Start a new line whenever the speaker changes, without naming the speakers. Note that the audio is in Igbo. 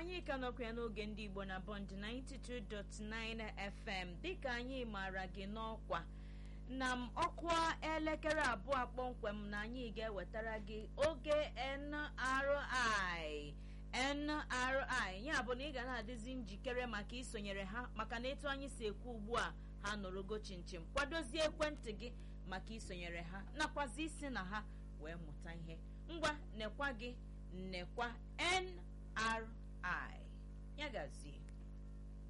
anyị ka nọkwa ya n'oge ndị igbo na bond 92.9 fm dịka anyị maara gị n'ọkwa na m ọkwa elekere abụọ kpọmkwem na anyị ga-ewetara gị oge nri nri ya bụ na ị ga na-adịzi njikere maka isonyere ha maka na etu anyị si ekwu ugbu a ha nọrọgo chinchin kwadozie ekwentị gị maka isonyere ha nakwazi isi na ha wee mụta ihe ngwa nekwa gị nekwa nri ya gazie